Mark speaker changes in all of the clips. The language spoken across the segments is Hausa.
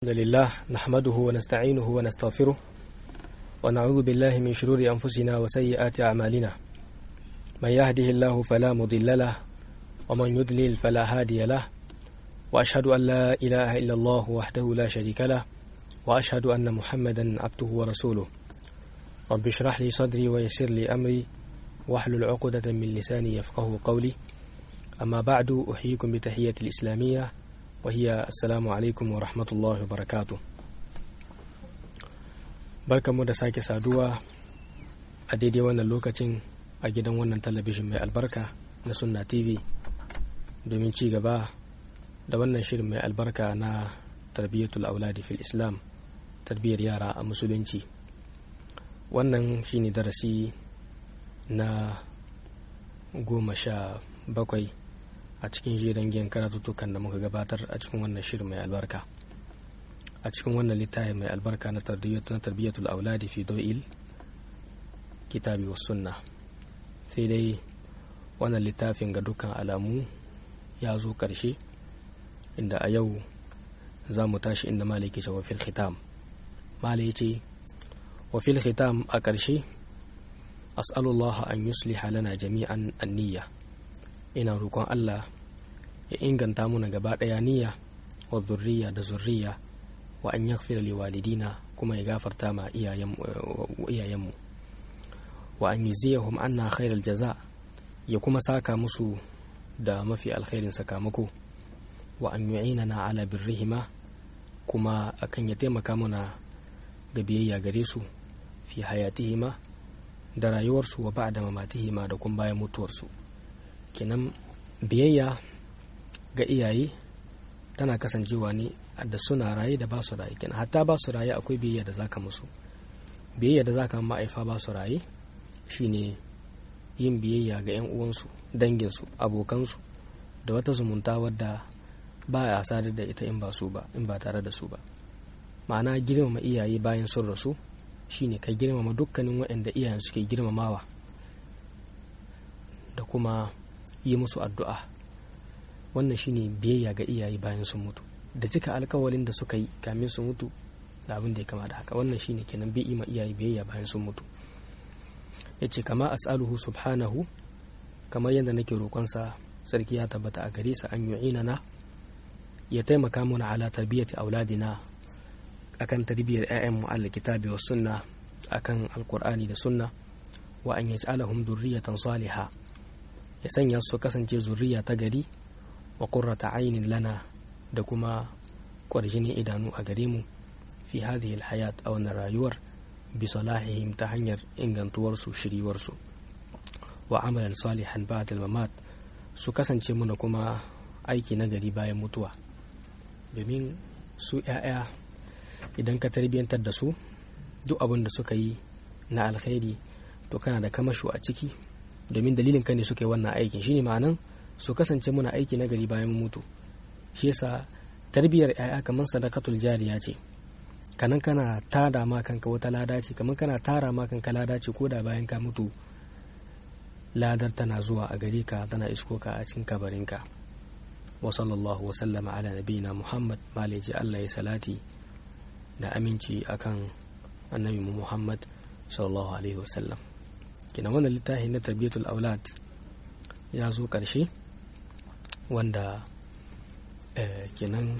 Speaker 1: الحمد لله نحمده ونستعينه ونستغفره ونعوذ بالله من شرور أنفسنا وسيئات أعمالنا من يهده الله فلا مضل له ومن يضلل فلا هادي له وأشهد أن لا إله إلا الله وحده لا شريك له وأشهد أن محمدا عبده ورسوله رب اشرح لي صدري ويسر لي أمري واحلل عقدة من لساني يفقه قولي أما بعد أحييكم بتحية الإسلامية وهي السلام alaikum wa rahmatullahi wa barakatu barkanmu da sake saduwa a daidai wannan lokacin a gidan wannan talabijin mai albarka na sunna tv domin ci gaba da wannan shirin mai albarka na tarbiyyatul auladi fil islam tarbiyyar yara a musulunci wannan shine darasi na goma sha bakwai a cikin jiran giyan karatuttukan da muka gabatar a cikin wannan shirin mai albarka a cikin wannan littafi mai albarka na tarbiyyatul auladi fi do'il kitabi wa sunna sai dai wannan littafin ga dukkan alamu ya zo ƙarshe inda a yau za mu tashi inda malaki ce wa fil khitam malai ce wa fil khitam a ƙarshe as'alullah an yusliha lana jami'an anniya ina roƙon Allah ya inganta muna gaba ɗaya niyya wa zurriya da zurriya wa an yaghfira li walidina kuma ya gafarta ma iyayenmu wa an yuziyahum anna khairal jaza ya kuma saka musu da mafi alkhairin sakamako wa an yu'inana ala birrihima kuma akan ya taimaka muna ga biyayya gare su fi hayatihima da rayuwarsu wa ba'da mamatihima da kuma bayan mutuwarsu kenan biyayya ga iyaye tana kasancewa ne da suna raye da ba su raye kenan hatta ba su raye akwai biyayya da zaka musu biyayya da zaka ma'aifa ba su raye shine yin biyayya ga 'yan uwansu danginsu abokansu da wata zumunta wadda ba a sadar da ita in ba su ba in ba tare da su ba ma'ana girmama iyaye bayan sun rasu shine ka girmama dukkanin waɗanda iyayen suke girmamawa da kuma yi musu addu'a wannan shine biyayya ga iyaye bayan sun mutu da cika alkawalin da suka yi kamin su mutu da abin da ya kama da haka wannan shine kenan bi ima iyaye biyayya bayan sun mutu ya ce kama as'aluhu subhanahu kamar yadda nake roƙonsa sarki ya tabbata a gare sa an na ya taimaka mana ala tarbiyyati auladina akan tarbiyyar 'ya'yan mu al kitabi was sunna akan alqur'ani da sunna wa an yaj'alahum durriyatan salihah ya sanya su kasance zuriya ta gari wa qurrata ainin lana da kuma kwarjinin idanu a gare mu fi hadhihi alhayat a wannan rayuwar bi salahihim ta hanyar ingantuwar su shiriwar su wa amalan salihan ba'da mamat su kasance muna kuma aiki na gari bayan mutuwa domin su 'ya'ya idan ka tarbiyyantar da su duk abin da suka yi na alkhairi to kana da kamasho a ciki domin dalilin ka ne suka yi wannan aikin shine ma'anan su kasance muna aiki na gari bayan mutu shi yasa tarbiyyar yaya kamar sadakatul jariya ce kanan kana tada ma kanka wata lada ce kamar kana tara ma kanka lada ce ko da bayan ka mutu ladar tana zuwa a gare ka tana isko ka a cikin kabarinka wa sallallahu wa sallama ala nabiyina muhammad malaji allah ya salati da aminci akan annabi muhammad sallallahu alaihi wasallam kina wannan littafi na tarbiyatul aulad ya zo ƙarshe wanda kenan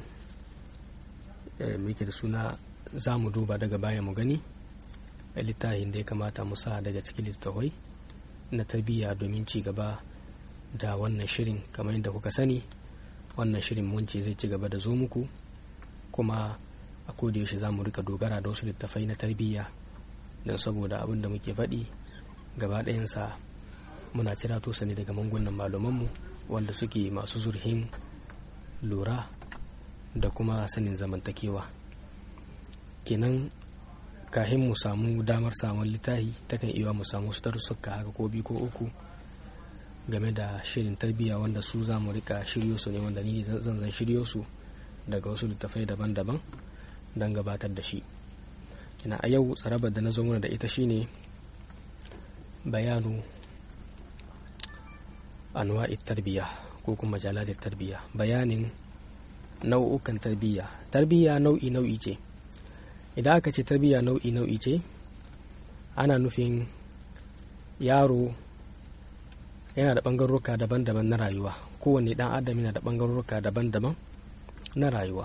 Speaker 1: muke da suna za mu duba daga baya mu gani littafin da ya kamata mu sa daga cikin littattafai na tarbiyya domin ci gaba da wannan shirin kamar yadda kuka sani wannan shirin mun ce zai ci gaba da zo muku kuma a yaushe za mu rika dogara da wasu littattafai na tarbiyya don saboda abin da muke faɗi gaba ɗayansa muna cira tosa ne daga mangunan malamanmu wanda suke masu zurhin lura da kuma sanin zamantakewa kenan kahin mu samu damar samun littahi takan iya mu samu su darussuka haka ko biyu ko uku game da shirin tarbiyya wanda su za mu rika shiryo su ne wanda ni zan zan shiryo su daga wasu littafai daban-daban don gabatar da shi kina a yau tsarabar da na zo mana da ita shine bayanu anwa'i tarbiya ko kuma jalalar tarbiya bayanin nau'ukan tarbiyya tarbiyya nau'i nau'i ce idan aka ce tarbiyya nau'i nau'i ce ana nufin yaro yana da ɓangaroruka daban-daban na rayuwa kowane ɗan adam yana da ɓangaroruka daban-daban na rayuwa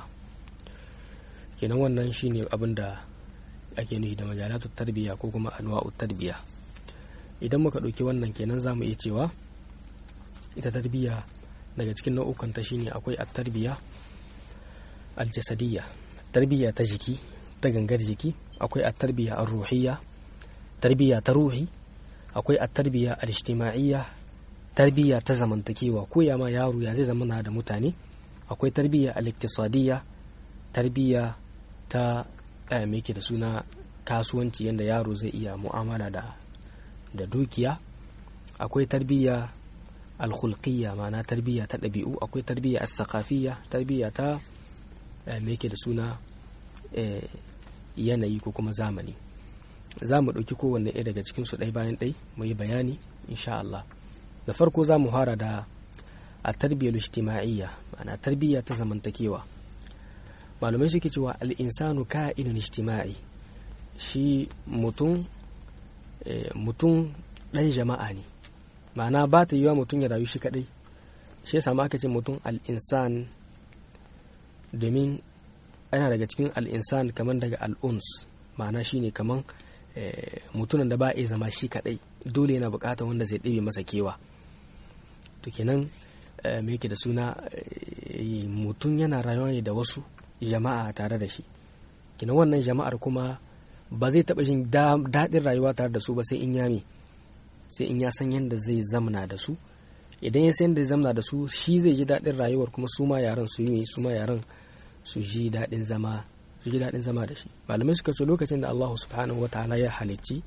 Speaker 1: kenan wannan shine abin da ake nufi da majalatu tarbiyya ko kuma anwa'u tarbiyya idan muka ɗauki wannan kenan za mu iya cewa ita tarbiyya daga cikin nau'ukanta shine akwai at-tarbiyya al-jasadiyya tarbiyya ta jiki ta gangar jiki akwai at-tarbiyya ar-ruhiyya tarbiyya ta ruhi akwai at-tarbiyya al-ijtima'iyya tarbiyya ta zamantakewa ko ya ma yaro ya zai zama da mutane akwai tarbiyya al-iktisadiyya tarbiyya ta me yake da suna kasuwanci yadda yaro zai iya mu'amala da da dukiya akwai tarbiyya alkhulqiyya ma'ana tarbiyya ta ɗabi'u akwai tarbiyya al-thaqafiyya tarbiyya ta me yake da suna yanayi ko kuma zamani za mu ɗauki kowanne ɗaya daga cikinsu ɗai bayan ɗai mu yi bayani insha Allah da farko za mu fara da a tarbiyyar ijtima'iyya ma'ana tarbiyya ta zamantakewa malamai suke cewa al'insanu ka'inun ijtima'i shi mutum mutum ɗan jama'a ne ma'ana ba ta yiwa mutum ya rayu shi kaɗai shi ya aka ce mutum al'insan domin ana daga cikin al'insan kamar daga al'uns ma'ana shi ne kamar mutumin da ba a zama shi kaɗai dole yana buƙatar wanda zai ɗebe masa kewa to kenan me yake da suna mutum yana rayuwa ne da wasu jama'a tare da shi kina wannan jama'ar kuma ba zai taɓa jin daɗin rayuwa tare da su ba sai in yami sai in ya san yadda zai zamna da su idan ya san yadda zai zamna da su shi zai ji daɗin rayuwar kuma su ma yaran su yi su ma yaran su ji daɗin zama su ji daɗin zama da shi malamai suka so lokacin da Allah subhanahu wa ta'ala ya halicci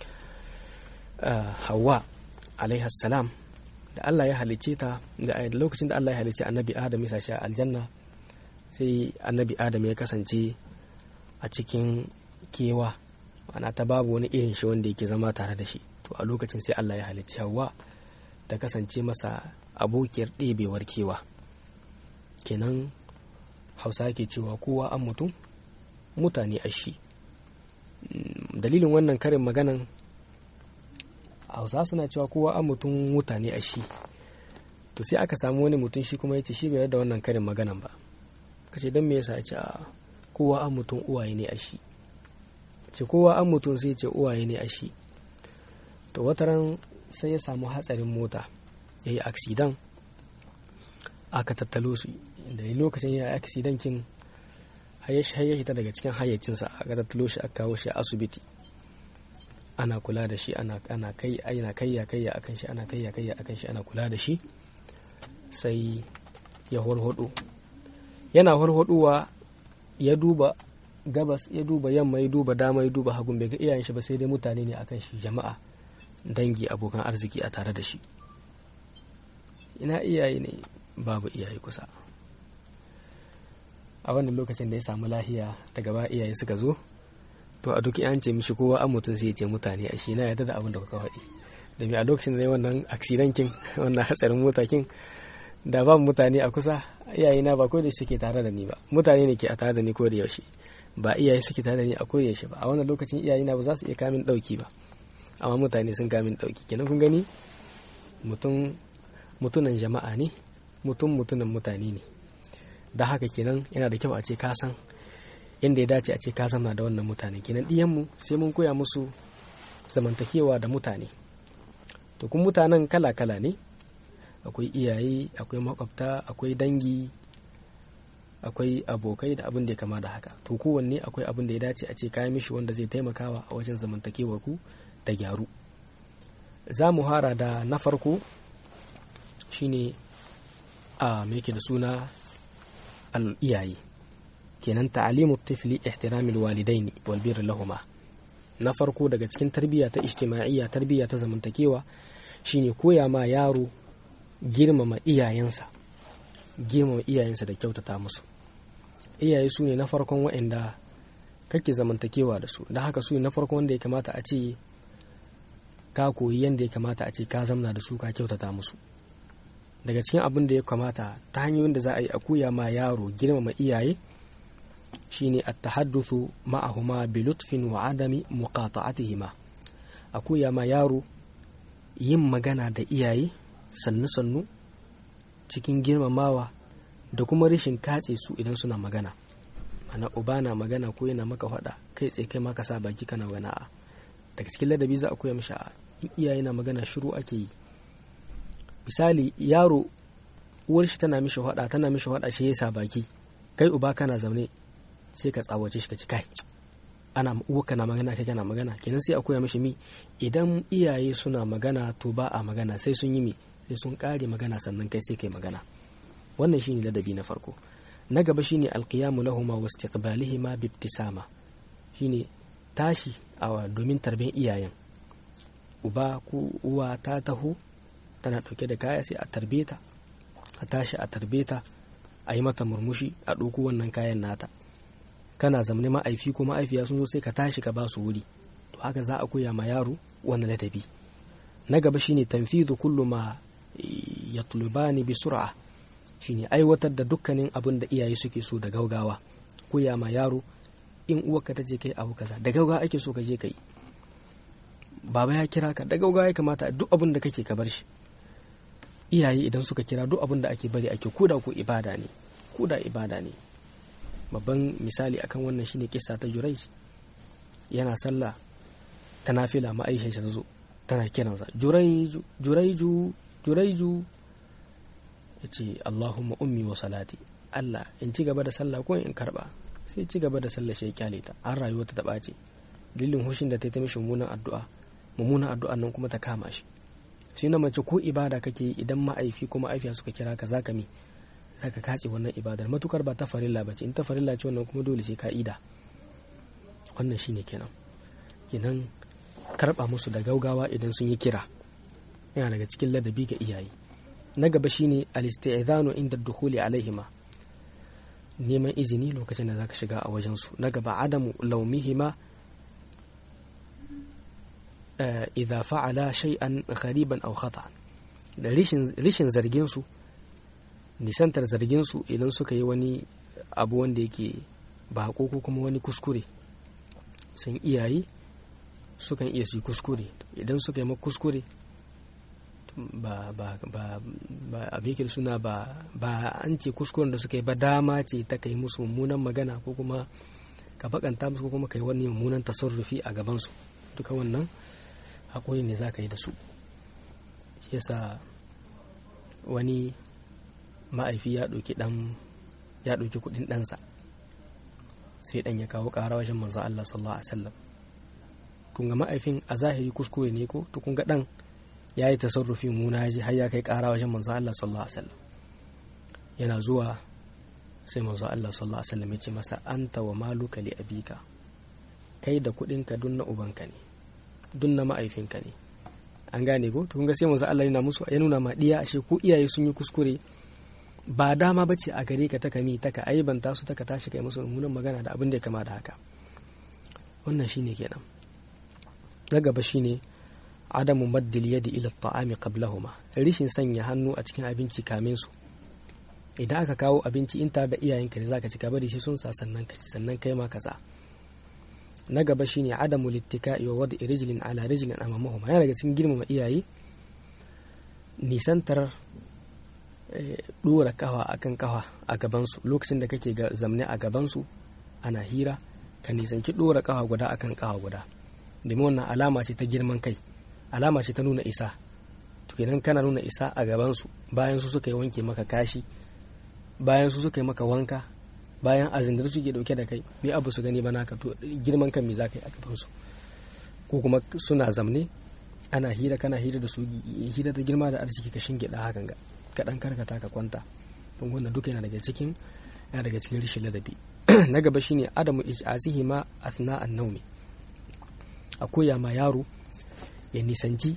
Speaker 1: Hawwa alaihi salam da Allah ya halicce ta da lokacin da Allah ya halicci annabi Adam ya sashi a aljanna sai annabi Adam ya kasance a cikin kewa ana ta babu wani irin shi wanda yake zama tare da shi to a lokacin sai Allah ya halicci Hawwa ta kasance masa abokiyar ɗebewar kewa kenan hausa ke cewa kowa an mutum mutane a shi dalilin wannan karin maganan hausa suna cewa kowa an mutum mutane a shi to sai aka samu wani mutum shi kuma ya ce shi bai da wannan karin maganan ba kace don me yasa ya ce kowa an mutum uwaye ne a shi ce kowa an mutum sai ce uwaye ne a shi to wataran sai ya samu hatsarin mota ya yi aksidan aka tattalo su da lokacin ya yi aksidan kin ya hita daga cikin hayyacinsa aka tattalo shi aka kawo shi a asibiti ana kula da shi ana kai ana kayya kayya akan shi ana kayya kayya akan shi ana kula da shi sai ya horhodo yana horhodowa ya duba gabas ya duba yamma ya duba dama ya duba hagun bai ga iyayen shi ba sai dai mutane ne akan shi jama'a dangi abokan arziki a tare da shi ina iyaye ne babu iyaye kusa a wannan lokacin da ya samu lahiya ta gaba iyaye suka zo to a duk an ce mishi kowa an mutum sai ya ce mutane a shi na yarda da abin da kuka faɗi domin a lokacin da ya wannan aksidankin wannan hatsarin motakin da ba mutane a kusa iyaye na ba ko da suke tare da ni ba mutane ne ke a tare da ni ko da yaushe ba iyaye suke tare da ni a ko yaushe ba a wannan lokacin iyaye na ba za su iya kamin ɗauki ba amma mutane sun kamin ɗauki kenan kun gani mutum mutunan jama'a ne mutum mutunan mutane ne da haka kenan yana da kyau a ce ka san yadda ya dace a ce ka zama da wannan mutane kenan ɗiyanmu sai mun koya musu zamantakewa da mutane to kun mutanen kala-kala ne akwai iyaye akwai makwabta akwai dangi akwai abokai da abin da ya kama da haka to kowanne akwai abin da ya dace a ce kayan mishi wanda zai taimakawa a wajen zamantakewar ku da gyaru za mu hara da na farko shine a me da suna al-iyaye kenan ta'alimu tifli ihtiramil walidaini wal birr lahuma na farko daga cikin tarbiyya ta ijtima'iyya tarbiyya ta zamantakewa shine koya ma yaro girmama iyayensa girmama iyayensa da kyautata musu iyaye su ne na farkon waɗanda kake zamantakewa da su da haka su ne na farkon wanda ya kamata a ce ka koyi yadda ya kamata a ce ka zamna da su ka kyautata musu daga cikin abin da ya kamata ta hanyoyin da za a yi a koya ma yaro girmama iyaye shine at-tahadduthu ma'ahuma bi lutfin wa adami muqata'atihima a koya ma yaro yin magana da iyaye sannu sannu cikin girmamawa da kuma rashin katse su idan suna magana ana uba na magana ko yana maka faɗa kai tsaye kai maka sa baki kana magana a daga cikin ladabi za a koya mishi a iyaye na magana shiru ake yi misali yaro uwar shi tana mishi faɗa tana mishi faɗa shi yasa baki kai uba kana zaune sai ka tsawace shi ka ci kai ana uwa kana magana kai kana magana kenan sai a koya mishi mi idan iyaye suna magana to ba a magana sai sun yi mi sai sun kare magana sannan kai sai kai magana wannan shine ladabi na farko na gaba shine alqiyamu lahuma wa istiqbalihima bi ibtisama shine tashi a domin tarbiyyar iyayen uba ko uwa ta taho tana dauke da kaya sai a tarbe ta a tashi a tarbe ta a yi mata murmushi a ɗauko wannan kayan nata kana zamani ma'aifi ko ma'aifiya sun zo sai ka tashi ka ba su wuri to haka za a koya ma yaro wannan ladabi na gaba shine tanfidu kullu ma yatlubani bi sur'a shine aiwatar da dukkanin abin da iyaye suke so da gaugawa koya ma yaro in uwarka ta je kai abu kaza da gaugawa ake so ka je kai baba ya kira ka da gaugawa ya kamata duk abin da kake ka bar shi iyaye idan suka kira duk abin da ake bari ake koda ko ibada ne koda ibada ne babban misali akan wannan shine kisa ta Jurayj yana sallah ta nafila ma Aisha ta zo tana kiransa Jurayju Jurayju Jurayju yace Allahumma ummi wa salati Allah in ci gaba da sallah ko in karba sai ci gaba da sallah shi kyale ta an rayuwa ta taba ce dalilin hushin da ta yi ta mishi mummunan addu'a mummunan addu'an nan kuma ta kama shi shi na mace ko ibada kake idan ma'aifi ko ma'aifiya suka kira ka zaka mi zaka katse wannan ibadar matukar ba ta farilla bace in ta farilla ce wannan kuma dole sai ka ida wannan shine kenan kenan karba musu da gaugawa idan sun yi kira yana daga cikin ladabi ga iyaye na gaba shine al-isti'zanu inda dukhuli alaihima neman izini lokacin da zaka shiga a wajen su na gaba adamu laumihima idza fa'ala shay'an ghariban aw khata'an da rishin zargin su nisantar zargin su idan suka yi wani abu wanda yake bako ko kuma wani kuskure sun iyaye sukan iya su yi kuskure idan suka yi ma kuskure ba ba ba ba abin suna ba ba an ce kuskuren da suka yi ba dama ce ta kai musu mummunan magana ko kuma ka bakanta musu ko kuma kai wani mummunan tasarrufi a gabansu duka wannan haƙuri ne za ka yi da su shi yasa wani ma'aifi ya ɗauki ɗan ya ɗauki kuɗin ɗansa sai ɗan ya kawo ƙara wajen manzo Allah sallallahu alaihi wasallam kun ga ma'aifin a zahiri kuskure ne ko to kun ga ɗan ya yi tasarrufi muna ji har ya kai ƙara wajen manzo Allah sallallahu alaihi wasallam yana zuwa sai manzo Allah sallallahu alaihi wasallam ya ce masa anta wa maluka li abika kai da kuɗinka dun na ubanka ne dun na ma'aifinka ne an gane ko to kun ga sai manzo Allah yana musu ya nuna ma diya ashe ko iyaye sun yi kuskure ba dama bace a gare ka ta kami ta ka aibanta su ta ka tashi kai musu mummunan magana da abin da ya kama da haka wannan shine kenan na gaba shine adamu maddil yadi ila ta'ami qablahuma rishin sanya hannu a cikin abinci kamin su idan aka kawo abinci in tare da iyayenka ne zaka ci ka bari shi sun sa sannan ka ci sannan kai ma ka sa na gaba shine adamu littika'i wa wadi rijlin ala rijlin amamahuma yana daga cikin girmama iyaye nisantar dora kawa akan kawa a gabansu lokacin da kake zamne a gabansu ana hira ka nisanci dora kawa guda akan kawa guda domin wannan alama ce ta girman kai alama ce ta nuna isa to kenan kana nuna isa a gabansu bayan su suka yi wanke maka kashi bayan su suka yi maka wanka bayan azindar suke dauke da kai bai abu su gani ba naka to girman kan me za ka yi a gabansu ko kuma suna zamne ana hira kana hira da su hira ta girma da arziki ka shingida hakan ga ka dan karkata ka kwanta don wannan duka yana daga cikin yana daga cikin rishin ladabi na gaba shine adamu ij'azihi ma athna an-nawmi a koya ma yaro ya nisanci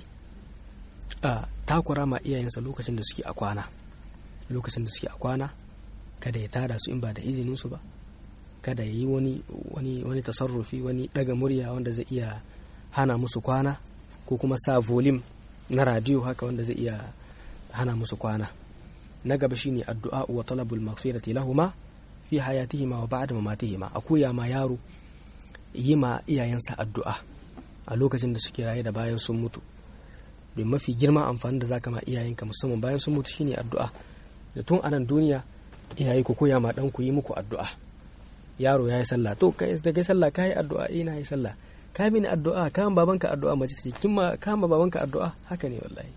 Speaker 1: a takura ma iyayensa lokacin da suke a kwana lokacin da suke a kwana kada ya tada su in ba da izinin su ba kada ya yi wani wani wani tasarrufi wani daga murya wanda zai iya hana musu kwana ko kuma sa volume na radio haka wanda zai iya hana musu kwana na gaba shine addu'a wa talabul maghfirati lahuma fi hayatihima wa ba'da mamatihima a koya ma yaro yi ma iyayensa addu'a a lokacin da suke raye da bayan sun mutu don mafi girma amfani da zaka ma iyayenka musamman bayan sun mutu shine addu'a da tun anan duniya iyaye ku koya ma dan ku yi muku addu'a yaro ya yi sallah to kai da kai sallah kai addu'a ina yi sallah ka mini addu'a ka babanka addu'a mace ce kin ma ka babanka addu'a haka ne wallahi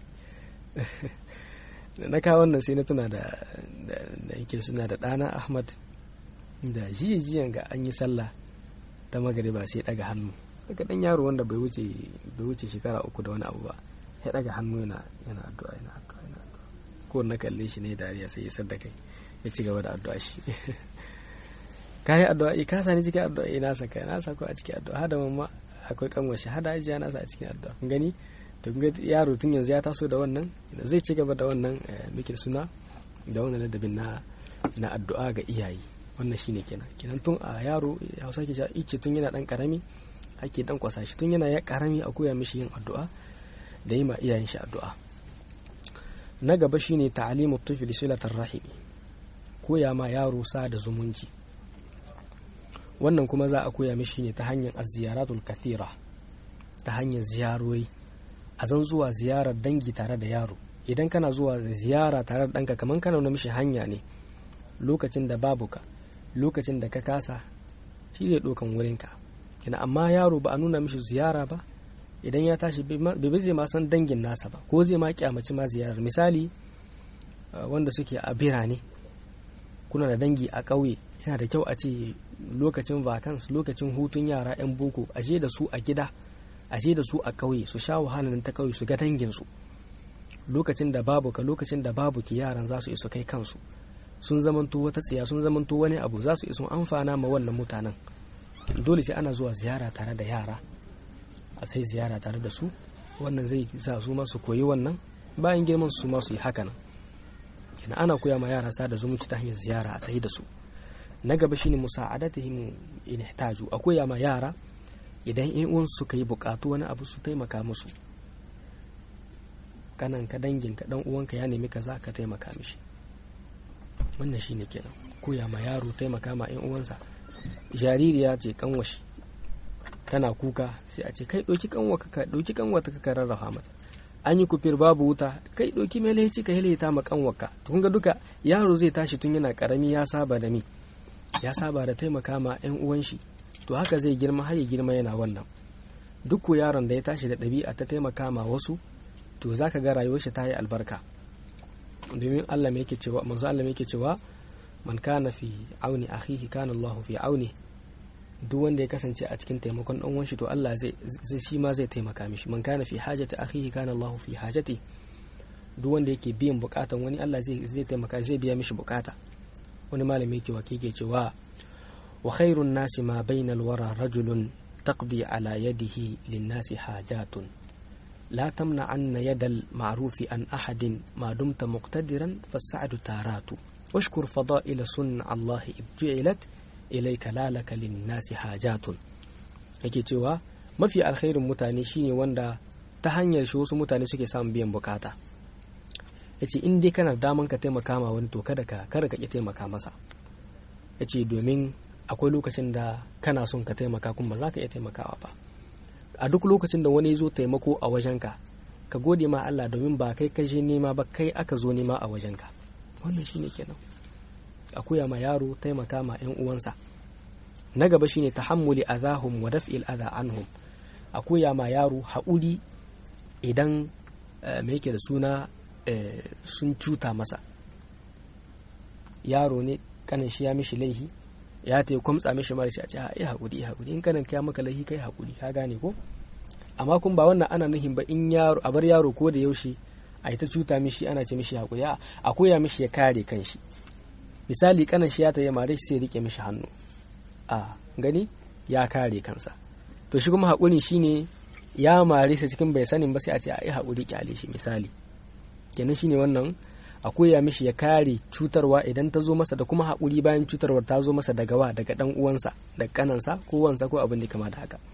Speaker 1: na kawo wannan sai na tuna da da yake suna da ɗana ahmad da jijiyan ga an yi sallah ta magariba sai daga hannu daga ɗan yaro wanda bai wuce bai wuce shekara uku da wani abu ba ya daga hannu yana yana addu'a yana addu'a yana addu'a ko na kalle shi ne dariya sai ya sadda kai ya ci gaba da addu'a shi ka yi addu'a ka sani cikin addu'a ina saka na sako a cikin addu'a hada mamma akwai kanwar shi hada ajiya nasa a cikin addu'a kun gani to kun ga yaro tun yanzu ya taso da wannan zai ci gaba da wannan muke suna da wannan ladabin na na addu'a ga iyaye wannan shine kenan kenan tun a yaro ya hausa ke cewa ice tun yana dan karami ake dan kwasa shi tun yana ya karami a koya mishi yin addu'a da yi ma iyayen shi addu'a na gaba shine ta'alimu tufli silatar rahimi koya ma yaro sa da zumunci wannan kuma za a koya mishi ne ta hanyar aziyaratul kathira ta hanyar ziyarori a zan zuwa ziyarar dangi tare da yaro idan kana zuwa ziyara tare da ɗanka kamar kana nuna mishi hanya ne lokacin da babu ka lokacin da ka kasa shi zai ɗaukan wurinka kina amma yaro ba a nuna mishi ziyara ba idan ya tashi bai zai ma san dangin nasa ba ko zai ma kyamaci ma ziyarar misali wanda suke a birane kuna da dangi a ƙauye yana da kyau a ce lokacin vacance lokacin hutun yara 'yan boko a je da su a gida a je da su a ƙauye su sha wahalar ta ƙauye su ga danginsu lokacin da babu ka lokacin da babu ki yaran za su iso kai kansu sun zamanto wata tsiya sun zamanto wani abu za su iso amfana ma wannan mutanen dole sai ana zuwa ziyara tare da yara a sai ziyara tare da su wannan zai sa su ma su koyi wannan bayan girman su ma su yi haka nan kenan ana koya ma yara sa da zumunci ta hanyar ziyara a tsaye da su na gaba shine musa'adatihim in ihtaju a koya ma yara idan in uwan suka yi bukatu wani abu su taimaka musu kanan ka dangin ka dan uwanka ya nemi kaza ka taimaka mishi wannan shine kenan koya ma yaro taimaka ma yan uwansa jaririya ce kanwashi tana kuka sai a ce kai ɗauki kanwa ka ɗauki kanwa ta ka rarrafa mata an yi kufir babu wuta kai ɗauki mai laici ka hilita ma kanwarka to kun ga duka yaro zai tashi tun yana karami ya saba da mi ya saba da taimaka ma yan uwan shi to haka zai girma har ya girma yana wannan duk ko yaron da ya tashi da ɗabi'a ta taimaka ma wasu to zaka ga rayuwar shi ta yi albarka domin Allah mai yake cewa manzo Allah mai yake cewa man kana fi auni akhihi kana Allahu fi auni duk wanda ya kasance a cikin taimakon dan uwan shi to Allah zai zai shi ma zai taimaka mishi man kana fi hajati akhihi kana Allahu fi hajati duk wanda yake biyan bukatan wani Allah zai zai taimaka zai biya mishi bukata wani malami yake wake ke cewa wa khairun nasi ma bainal wara rajulun taqdi ala yadihi lin nasi hajatun لا تمنعن يد المعروف عن أحد ما دمت مقتدرا فالسعد تارات واشكر فضائل صنع الله إذ جعلت إليك لا لك للناس حاجات yake cewa mafi alkhairin mutane shine wanda ta hanyar shi wasu mutane suke samun biyan bukata yace in dai kana daman ka taimaka ma wani to kada ka kada ka ki taimaka masa yace domin akwai lokacin da kana son ka taimaka kuma ba za ka iya taimakawa ba a duk lokacin da wani zo taimako a wajenka ka gode ma Allah domin ba kai ka je nema ba kai aka zo nema a wajenka wannan shine kenan a koya ma yaro taimaka ma yan uwansa na gaba shine tahammuli azahum wa daf'il adha anhum a koya ma yaro haƙuri idan me yake da suna sun cuta masa yaro ne kanin shi ya mishi laihi ya ta kwamtsa mishi mara shi a ce ai haƙuri haƙuri in kanan kya maka laihi kai haƙuri ka gane ko amma kun ba wannan ana nuhin ba in yaro a bar yaro ko da yaushe a yi ta cuta mishi ana ce mishi haƙuri a koya mishi ya kare kanshi misali kanan shi ya ta yi mare shi sai rike mishi hannu a gani ya kare kansa to shi kuma haƙuri shine ya mare shi cikin bai sanin ba sai a ce ai haƙuri kyale shi misali kenan shine wannan a koya mishi ya kare cutarwa idan ta zo masa da kuma haƙuri bayan cutarwar ta zo masa daga wa daga ɗan uwansa da kanansa ko wansa ko abin da kama da haka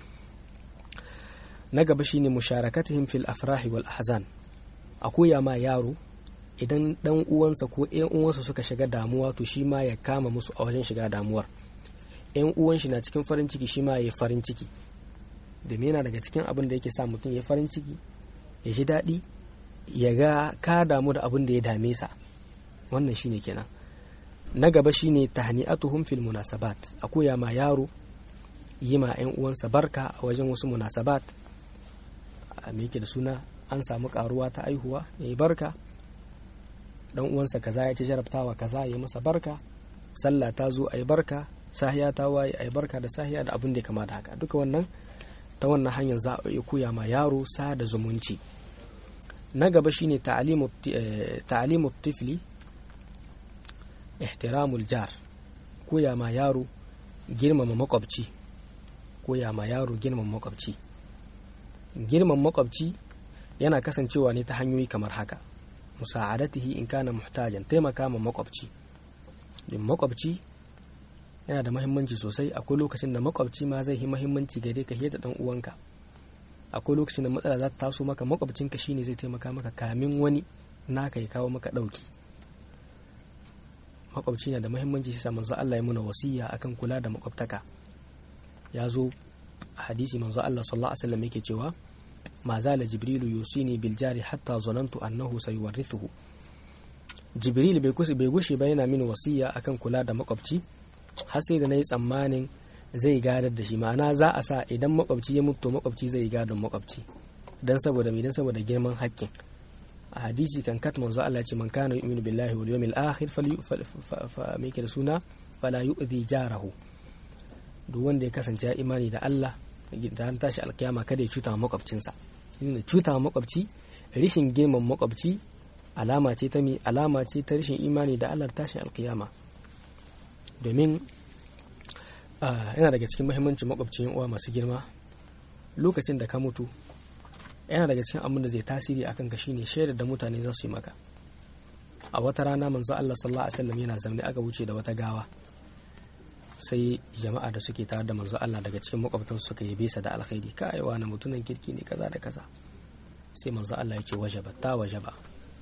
Speaker 1: na gaba shine musharakatihim fil afrahi wal ahzan a koya ma yaro idan dan uwansa ko ƴan uwansa suka shiga damuwa to shi ma ya kama musu a wajen shiga damuwar ƴan uwan shi na cikin farin ciki shi ma ya yi farin ciki domin yana daga cikin abin da yake sa mutum ya farin ciki ya ji daɗi ya ga ka damu da abin da ya dame sa wannan shine kenan na gaba shine tahni'atuhum fil munasabat a koya ma yaro yi ma 'yan uwansa barka a wajen wasu munasabat a me yake da suna an samu karuwa ta aihuwa ya yi barka dan uwansa kaza ya ci jarabtawa kaza ya yi masa barka sallah ta zo a yi barka sahiya ta waye a yi barka da sahiya da abin da ya kama da haka duka wannan ta wannan hanyar za a iya koya ma yaro sa da zumunci na gaba shine ta'alimu tifli ihtiramul jar koya ma yaro girmama makwabci koya ma yaro girmama makwabci girman makwabci yana kasancewa ne ta hanyoyi kamar haka musa'adatihi in kana muhtajan taimaka ma makwabci din makwabci yana da mahimmanci sosai akwai lokacin da makwabci ma zai yi mahimmanci gare ka da dan uwanka akwai lokacin da matsala za ta taso maka makwabcinka shine zai taimaka maka kamin wani naka ya kawo maka dauki makwabci na da mahimmanci sai manzo Allah ya muna wasiya akan kula da makwabtaka ya zo a hadisi manzo Allah sallallahu alaihi wasallam yake cewa ma zala jibrilu yusini bil jari hatta zanantu annahu sayuwarrithuhu jibril bai kusa bai gushe ba yana mini wasiya akan kula da makwabci har sai da nayi tsammanin zai gadar da shi ma'ana za a sa idan makwabci ya mutu makwabci zai gadon makwabci dan saboda me dan saboda girman haƙƙin a hadisi kan kat manzo Allah ce man kana yu'minu billahi wal yawmil akhir fa me da suna fala yu'dhi jarahu duk wanda ya kasance ya imani da Allah da an tashi alkiyama kada ya cuta makwabcinsa inda cuta makwabci rishin girman makwabci alama ce ta mi alama ce ta rishin imani da Allah tashin alkiyama domin yana daga cikin muhimmancin makwabcin uwa masu girma lokacin da ka mutu yana daga cikin abin da zai tasiri akan ka shine shaidar da mutane za su yi maka a wata rana manzo Allah sallallahu alaihi wasallam yana zaune aka wuce da wata gawa sai jama'a da suke tare da manzo Allah daga cikin makwabtan suka yi bisa da alkhairi ka aiwa na mutunan kirki ne kaza da kaza sai manzo Allah ya ce wajaba ta wajaba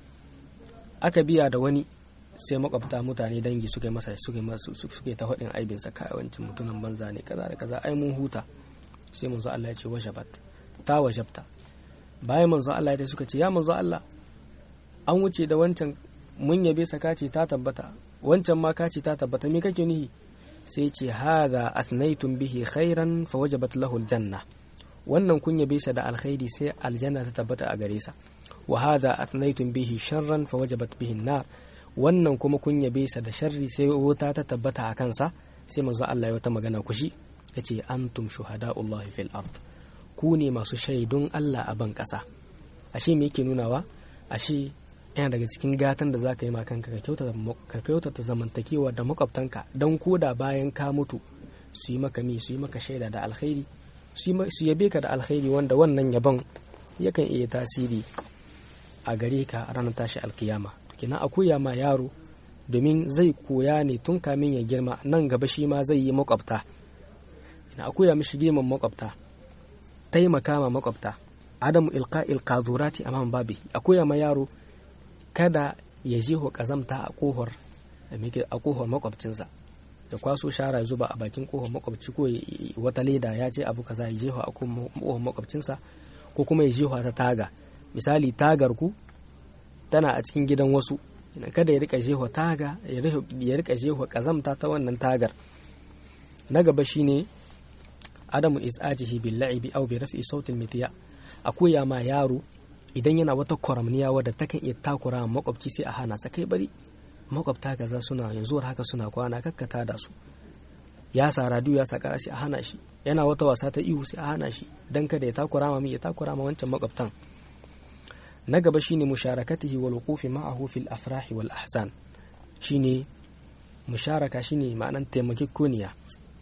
Speaker 1: aka biya da wani sai makwabta mutane dangi suka yi masa suka yi masa suka ta hadin aibin sa kai wancin mutunan banza ne kaza da kaza ai mun huta sai manzo Allah ya ce wajabat ta wajabta bayan manzo Allah ya suka ce ya manzo Allah an wuce da wancan mun yabe sa kace ta tabbata wancan ma kace ta tabbata me kake nihi sai ce hadha athnaytum bihi khairan fa wajabat lahu aljanna wannan kun yabe sa da alkhairi sai aljanna ta tabbata a gare sa wa hadha athnaytum bihi sharran fa wajabat bihi nar wannan kuma kun yabe sa da sharri sai wuta ta tabbata a kansa sai manzo Allah ya wata magana kushi yace antum shuhada'ullahi fil ard ku ne masu shaidun Allah a ban kasa ashe me yake nunawa ashe yana daga cikin gatan da za ka yi kanka ka kyautata zamantakewa da makwabtanka don koda bayan ka mutu su yi maka mi su yi maka shaida da alkhairi su yabe ka da alkhairi wanda wannan yabon yakan iya tasiri a gare ka ranar tashi alkiyama kina a koya ma yaro domin zai koya ne tun kamin ya girma nan gaba shi ma zai yi makwabta ina a koya mishi girman makwabta taimaka ma makwabta adamu ilqa'il qadurati amam babi a koya ma yaro kada ya jeho kazamta a kohor a kohor makwabcinsa da kwaso shara zuba a bakin kohor makwabci ko wata leda ya ce abu kaza ya jeho a kohor makwabcinsa ko kuma ya jeho ta taga misali tagar ku tana a cikin gidan wasu kada ya rika jeho taga ya rika jeho kazamta ta wannan tagar na gaba shine adamu is'ajihi bil la'ibi aw bi raf'i sautin mitiya a koya ma yaro idan yana wata kwaramniya wadda ta kan iya takura makwabci sai a hana sa kai bari makwabta kaza suna yanzu haka suna kwana kakkata da su ya sa radiyo ya sa kara sai a hana shi yana wata wasa ta ihu sai a hana shi dan kada ya takura ma ya takura ma wancan makwabtan na gaba shine musharakatihi wal wuqufi ma'ahu fil afrahi wal ahsan shine musharaka shine ma'anan taimakekoniya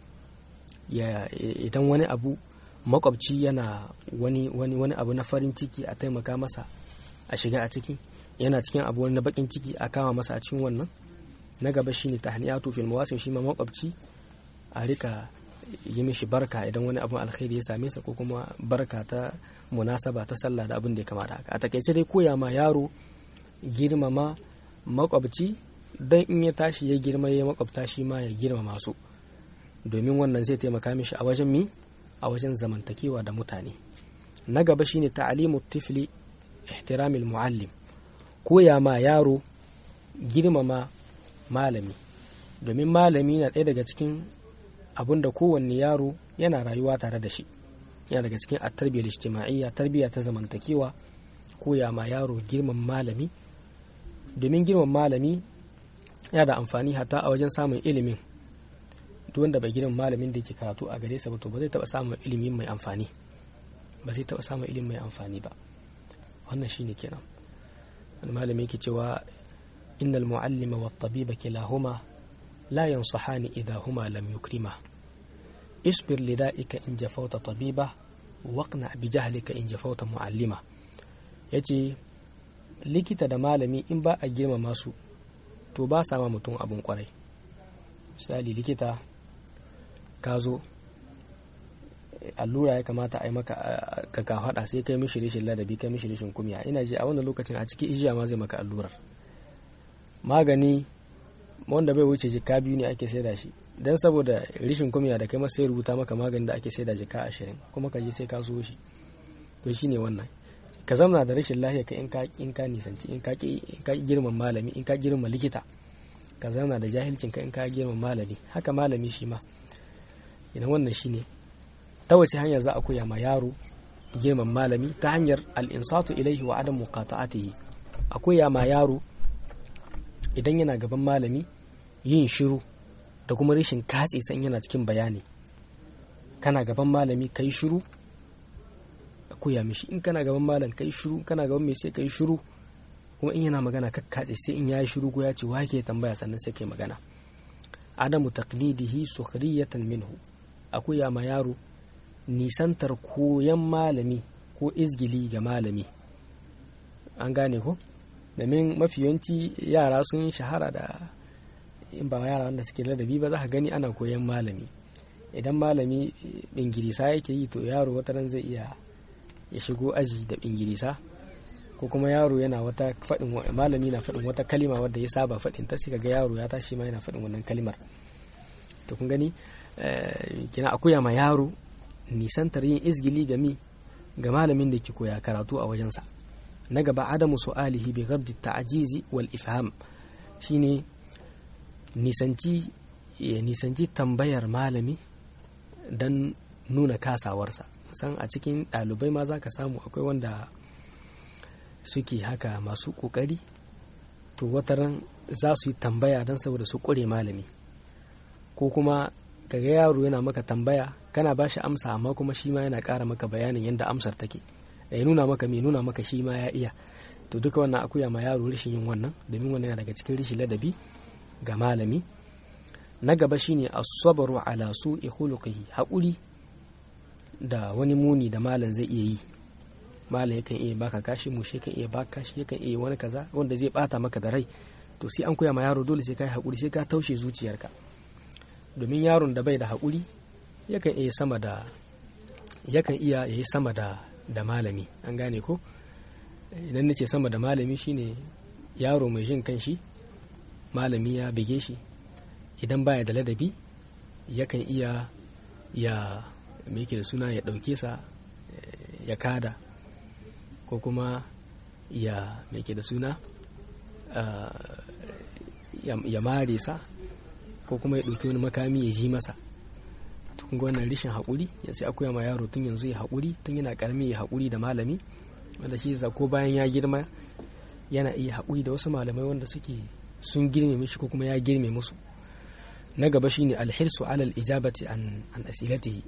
Speaker 1: ya idan wani abu makwabci yana wani wani wani abu na farin ciki a taimaka masa a shiga a ciki yana cikin abu wani na bakin ciki a kama masa a cikin wannan na gaba shine tahniyatu fil mawasim shi ma makwabci a rika yi mishi barka idan wani abun alkhairi ya same sa ko kuma barka ta munasaba ta sallah da abin da ya kamata haka a takaice dai koya ma yaro girmama makwabci don in ya tashi ya girma ya makwabta shi ma ya girma masu domin wannan zai taimaka mishi a wajen mi a wajen zamantakewa da mutane na gaba shine ta'alimu tifli ihtiramil muallim koya ma yaro girmama malami domin malami na ɗaya daga cikin abin da kowanne yaro yana rayuwa tare da shi yana daga cikin at-tarbiyyar ijtima'iyya tarbiyya ta zamantakewa koya ma yaro girman malami domin girman malami yana da amfani hatta a wajen samun ilimin duk wanda bai girman malamin da yake karatu a gare sa ba to ba zai taba samun ilimi mai amfani ba zai taba samun ilimi mai amfani ba wannan shine kenan wani malami yake cewa innal muallima wat tabiba kilahuma la yansahani idha huma lam yukrima isbir lida'ika in jafauta tabiba waqna bi jahlika in jafauta muallima yace likita da malami in ba a girmama su to ba sa ma mutum abin kwarai misali likita ka zo allura ya kamata a yi maka ka ka faɗa sai kai mishi rishin ladabi kai mishi rishin kumya ina ji a wannan lokacin a cikin ijiya ma zai maka allurar magani wanda bai wuce jika biyu ne ake saida shi don saboda rishin kumya da kai masa ya rubuta maka magani da ake saida jika ashirin kuma ka je sai ka so shi to shine wannan ka zamna da rashin lafiya ka in ka in ka nisanci in ka in ka girman malami in ka girman likita ka zamna da jahilcin ka in ka girman malami haka malami shi ma idan wannan shine ta wace hanya za a koya ma yaro girman malami ta hanyar al-insatu ilaihi wa adam muqata'atihi a koya ma yaro idan yana gaban malami yin shiru da kuma rashin katse san yana cikin bayani kana gaban malami kai shiru koya mishi in kana gaban malam kai shiru kana gaban mai sai kai shiru kuma in yana magana ka katse sai in yayi shiru ko ya ce wa ke tambaya sannan sai kai magana adamu taqlidihi sukhriyatan minhu a koya ma yaro nisantar koyan malami ko izgili ga malami an gane ko domin mafi yawanci yara sun shahara da in ba yara wanda suke ladabi ba za ka gani ana koyan malami idan malami bingirisa yake yi to yaro wataran zai iya ya shigo aji da bingirisa ko kuma yaro yana wata faɗin malami na faɗin wata kalima wadda ya saba faɗin ta sai ga yaro ya tashi ma yana faɗin wannan kalimar to kun gani kina akuya ma yaro nisantar yin izgili ga mi ga malamin da ke koya karatu a wajensa na gaba adamu su'alihi bi ghabdi ta'jizi wal ifham shine nisanci ya nisanci tambayar malami dan nuna kasawarsa san a cikin ɗalibai ma za ka samu akwai wanda suke haka masu ƙoƙari to wataran za su yi tambaya don saboda su ƙure malami ko kuma kaga yaro yana maka tambaya kana ba shi amsa amma kuma shi ma yana ƙara maka bayanin yadda amsar take ya nuna maka mai nuna maka shi ma ya iya to duka wannan akuya ma yaro rashin yin wannan domin wannan yana daga cikin rashin ladabi ga malami na gaba shine as-sabru ala su'i khuluqihi haƙuri da wani muni da malam zai iya yi malam yakan iya baka kashi mushe kan iya baka kashi yakan iya wani kaza wanda zai bata maka da rai to sai an koya ma yaro dole sai ka yi haƙuri sai ka taushe zuciyarka domin yaron da bai da haƙuri yakan iya sama da yakan iya yayi sama da da malami an gane ko idan nace sama da malami shine yaro mai jin kanshi malami ya bige shi idan baya da ladabi yakan iya ya me yake da suna ya ɗauke sa ya kada ko kuma ya me yake da suna ya mare sa ko kuma ya ɗauki wani makami ya ji masa tun ga wannan rishin haƙuri ya sai akwai ma yaro tun yanzu ya haƙuri tun yana ƙarami ya haƙuri da malami wanda shi ko bayan ya girma yana iya haƙuri da wasu malamai wanda suke sun girme mishi ko kuma ya girme musu na gaba shine alhirsu alal ijabati an an asilatihi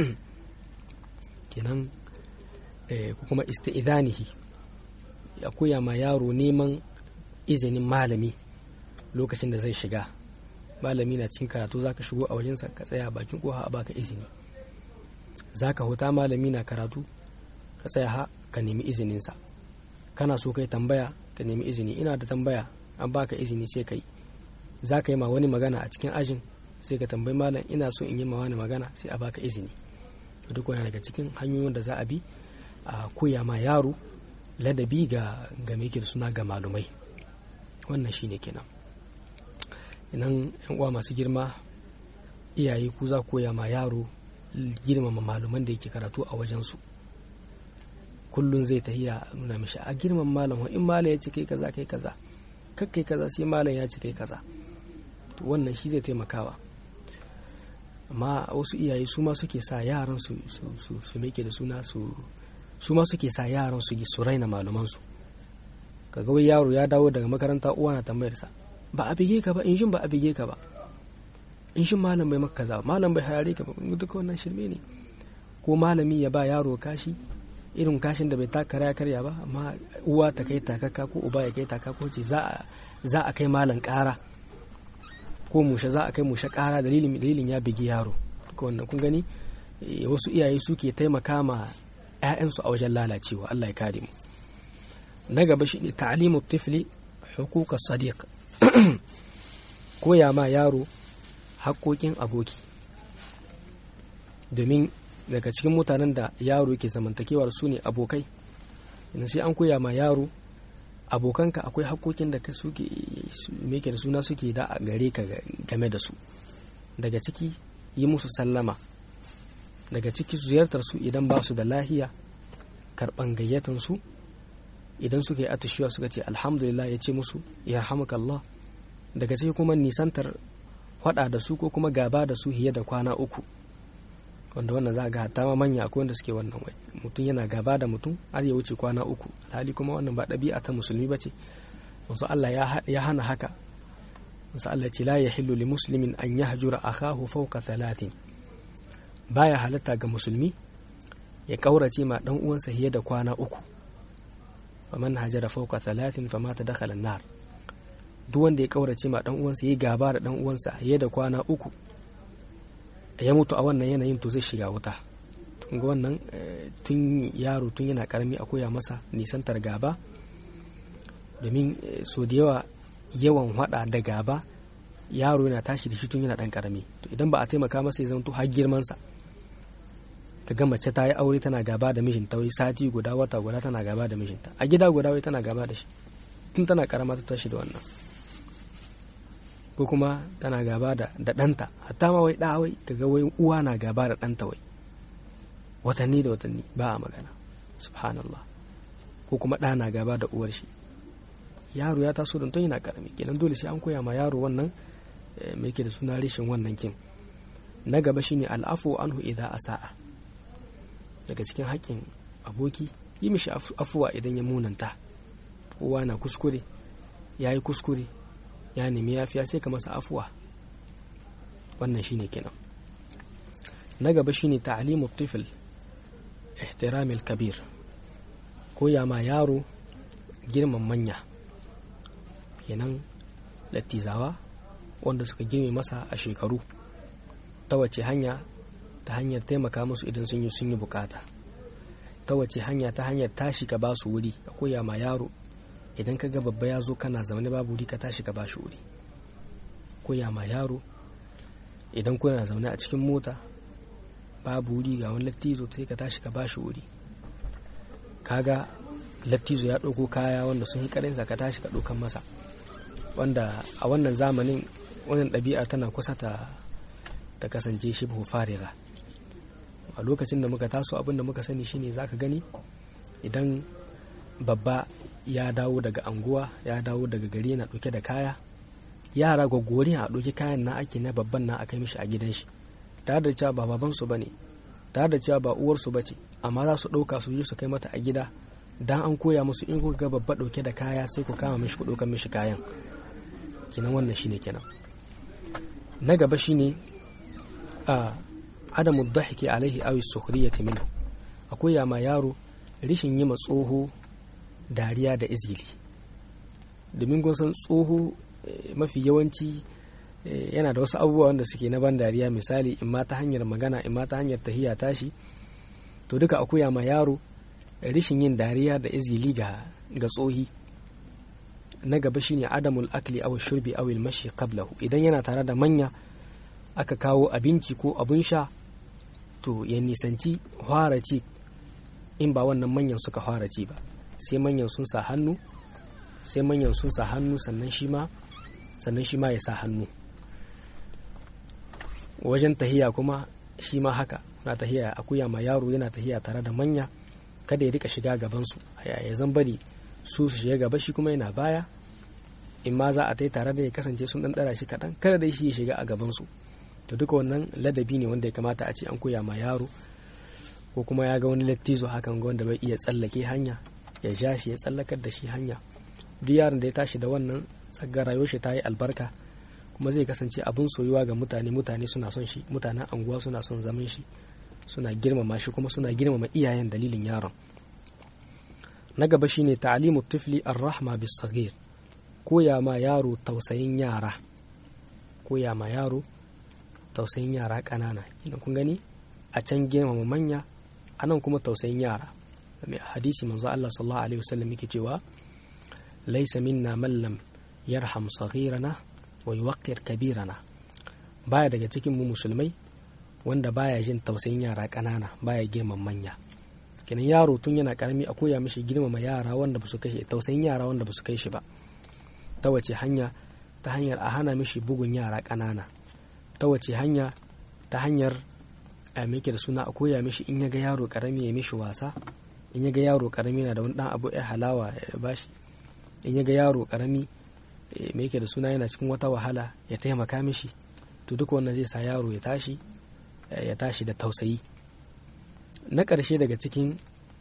Speaker 1: kenan ko kuma isti'idanihi ya koya ma yaro neman izinin malami lokacin da zai shiga malami na cikin karatu zaka shigo a wajensa ka tsaya bakin koha a baka izini zaka huta malami na karatu ka tsaya ha ka nemi izininsa kana so kai tambaya ka nemi izini ina da tambaya an baka izini sai kai za ka yi ma wani magana a cikin ajin sai ka tambayi malam ina so in yi ma wani magana sai a baka izini duk wani daga cikin hanyoyin da za a bi a koya ma yaro ladabi ga ga da suna ga malumai wannan shine kenan idan yan uwa masu girma iyaye ku za koya ma yaro girmama malaman da yake karatu a wajensu kullum zai tahiya nuna mishi a girman malam in malam ya ce kai kaza kai kaza kakkai kaza sai malam ya ce kai kaza to wannan shi zai taimakawa amma wasu iyaye su ma suke sa yaran su su su meke da suna su su ma suke sa yaran su su raina malaman su kaga wai yaro ya dawo daga makaranta uwa na tambayar sa ba a bige ka ba in shin ba a bige ka ba in shin malam bai maka kaza malam bai hayare ka ba duka wannan shirme ne ko malami ya ba yaro kashi irin kashin da bai taka ya karya ba amma uwa ta kai takaka ko uba ya kai takaka ce za a kai malam kara ko mushe za a kai mushe kara dalilin dalilin ya bigi yaro duka wannan kun gani wasu iyaye suke taimaka ma 'ya'yansu a wajen lalacewa Allah ya kare mu na gaba shine ta'limu tifli huquqa sadiq koya ma yaro haƙoƙin aboki domin daga cikin mutanen da yaro ke zamantakewar su ne abokai idan sai an koya ma yaro abokanka akwai haƙoƙin da suke meke da suna suke da a gare ka game da su daga ciki yi musu sallama daga ciki ziyartar su idan ba su da lahiya karɓan gayyatan su idan suka yi atashiwa suka ce alhamdulillah ya ce musu yarhamukallah daga ciki kuma nisantar faɗa da su ko kuma gaba da su hiye da kwana uku wanda wannan za a ga hatta ma manya akwai wanda suke wannan wai mutum yana gaba da mutum har ya wuce kwana uku alhali kuma wannan ba ɗabi'a ta musulmi ba ce wasu Allah ya hana haka wasu Allah ce la ya hillu li muslimin an yahjura akahu fawqa thalathin baya halatta ga musulmi ya kaurace ma dan uwansa hiye da kwana uku faman hajara fawqa thalathin famata dakhala an-nar duk wanda ya kaurace ma dan uwansa yayi gaba da dan uwansa hiye da kwana uku ya mutu a wannan yanayin to zai shiga wuta tun ga wannan tun yaro tun yana karami a koya masa nisantar gaba domin so da yawa yawan hada da gaba yaro yana tashi da shi tun yana dan karami to idan ba a taimaka masa ya zanto har girmansa ka ga mace ta yi aure tana gaba da mijinta wai sati guda wata guda tana gaba da mijinta a gida guda wai tana gaba da shi tun tana karama ta tashi da wannan ko kuma tana gaba da ɗanta hatta ma wai ɗa wai kaga wai uwa na gaba da ɗanta wai watanni da watanni ba a magana subhanallah ko kuma ɗa na gaba da uwar shi yaro ya taso don tun yana karami kenan dole sai an koya ma yaro wannan mai ke da suna rishin wannan kin na gaba shine al'afu anhu idza asa'a daga cikin haƙƙin aboki yi mishi afuwa idan ya munanta kowa na kuskure ya yi kuskure ya nemi yafiya sai ka masa afuwa wannan shine kenan na gaba shine ta'limu tifl ihtiramil kabir koya ma yaro girman manya kenan lattizawa wanda suka girme masa a shekaru ta wace hanya ta hanyar taimaka musu idan sun yi sun yi bukata ta wace hanya ta hanyar tashi ka ba su wuri ka koya ma yaro idan ka ga babba ya zo kana zaune babu wuri ka tashi ka ba shi wuri koya ma yaro idan kuna zaune a cikin mota babu wuri ga wani lattizo sai ka tashi ka ba shi wuri kaga lattizo ya ɗauko kaya wanda sun yi karinsa ka tashi ka ɗaukan masa wanda a wannan zamanin wannan ɗabi'a tana kusa ta ta kasance shi fariga a lokacin da muka taso abin da muka sani shine zaka gani idan babba ya dawo daga anguwa ya dawo daga gari yana ɗauke da kaya yara gwaggori a ɗauki kayan na ake na babban na a kai mishi a gidan shi tare da cewa ba babansu ba ne tare da cewa ba uwarsu ba ce amma za su ɗauka su yi su kai mata a gida dan an koya musu in kuka ga babba ɗauke da kaya sai ku kama mishi ku ɗaukar mishi kayan kenan wannan shine kenan na gaba shine a adamu dhahiki alaihi awi sukhriyati minhu akwai ya ma yaro rishin yi ma tsoho dariya da izgili domin kun san tsoho mafi yawanci yana da wasu abubuwa wanda suke na ban dariya misali in ma ta hanyar magana in ma ta hanyar tahiya tashi to duka akuya ma yaro rishin yin dariya da izgili ga ga tsohi na gaba shine adamul akli aw shurbi aw al mashi qablahu idan yana tare da manya aka kawo abinci ko abun sha to ya nisanci fara ci in ba wannan manyan suka fara ci ba sai manyan sun sa hannu sai manyan sun sa hannu sannan shi ma sannan shi ma ya sa hannu wajen tahiya kuma shi ma haka na tahiya akuya ma yaro yana tahiya tare da manya kada ya rika shiga gabansu ya zan bari su su shiga gaba shi kuma yana baya in ma za a tai tare da ya kasance sun dan dara shi kaɗan kada dai shi ya shiga a gabansu to duka wannan ladabi ne wanda ya kamata a ce an koya ma yaro ko kuma ya ga wani lattizo hakan ga wanda bai iya tsallake hanya ya ja shi ya tsallakar da shi hanya duk yaron da ya tashi da wannan tsaggar rayuwar shi ta yi albarka kuma zai kasance abin soyuwa ga mutane mutane suna son shi mutanen anguwa suna son zaman shi suna girmama shi kuma suna girmama iyayen dalilin yaron na gaba shine ta'limu tifli ar-rahma bis saghir koya ma yaro tausayin yara koya ma yaro tausayin yara ƙanana idan kun gani a can girmama manya anan kuma tausayin yara mai hadisi manzo Allah sallallahu alaihi wasallam yake cewa laysa minna man lam yarham saghirana wa yuwaqqir kabirana baya daga cikin mu musulmai wanda baya jin tausayin yara ƙanana baya girman manya kenan yaro tun yana karami a koya mishi girmama yara wanda ba su kai tausayin yara wanda ba su kai shi ba ta wace hanya ta hanyar a hana mishi bugun yara ƙanana ta wace hanya ta hanyar a meke da suna a koya mishi in ya ga yaro karami ya mishi wasa in ya ga yaro karami yana da wani dan abu ya halawa ya bashi in ya ga yaro karami me yake da suna yana cikin wata wahala ya taimaka mishi to duk wannan zai sa yaro ya tashi ya tashi da tausayi na ƙarshe daga cikin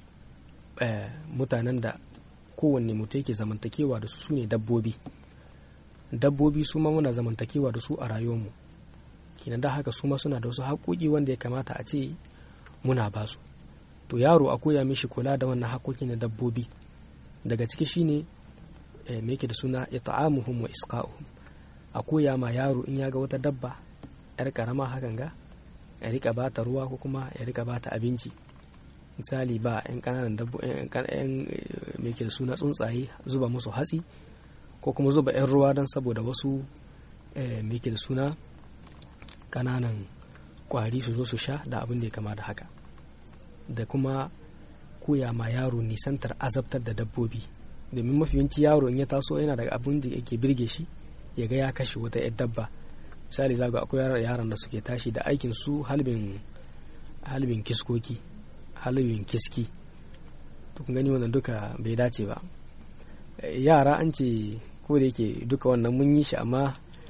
Speaker 1: mutanen da kowanne mutum yake zamantakewa da su su ne dabbobi dabbobi su ma muna zamantakewa da su a rayuwarmu kinan da haka su ma suna da wasu haƙoƙi wanda ya kamata a ce muna ba su to yaro a koya mishi kula da wannan haƙoƙi na dabbobi daga ciki shine me yake da suna ita'amuhum wa isqa'uhum a koya ma yaro in ya ga wata dabba yar karama hakan ga ya rika ba ta ruwa ko kuma ya rika ba ta abinci misali ba yan kananan dabbo yan me yake da suna tsuntsaye zuba musu hatsi ko kuma zuba yan ruwa don saboda wasu me yake da suna kananan kwari su zo su sha da abin da ya kama da haka da kuma koya ma yaro nisantar azabtar da dabbobi domin mafi yawanci yaro in ya taso yana daga abin da yake birge shi ya ga ya kashe wata yar dabba misali zaga akwai yaran da suke tashi da aikin su halbin halbin kiskoki halbin kiski to kun gani wannan duka bai dace ba yara an ce ko da yake duka wannan mun yi shi amma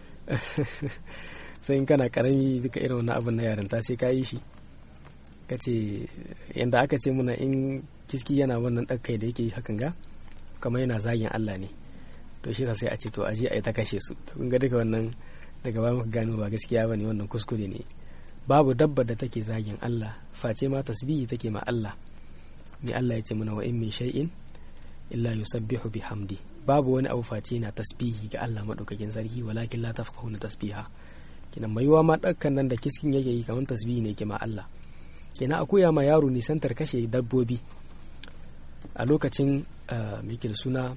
Speaker 1: sai in kana karami duka irin wannan abin na yarinta sai ka yi shi ka ce yadda aka ce muna in kiski yana wannan ɗakai da yake hakan ga kamar yana zagin Allah ne to shi sai a ce to aje a yi ta kashe su to kun ga duka wannan daga ba muka gano ba gaskiya bane wannan kuskure ne babu dabbar da take zagin Allah face ma tasbihi take ma Allah ni Allah ya ce mana wa in min shay'in illa yusabbihu bihamdi babu wani abu face yana tasbihi ga Allah madaukakin sarki walakin la tafqahuna tasbiha kina mai ma dakkan nan da kiskin yake yi kamar tasbihi ne ke ma Allah kina akuya ma yaro nisantar kashe dabbobi a lokacin mai da suna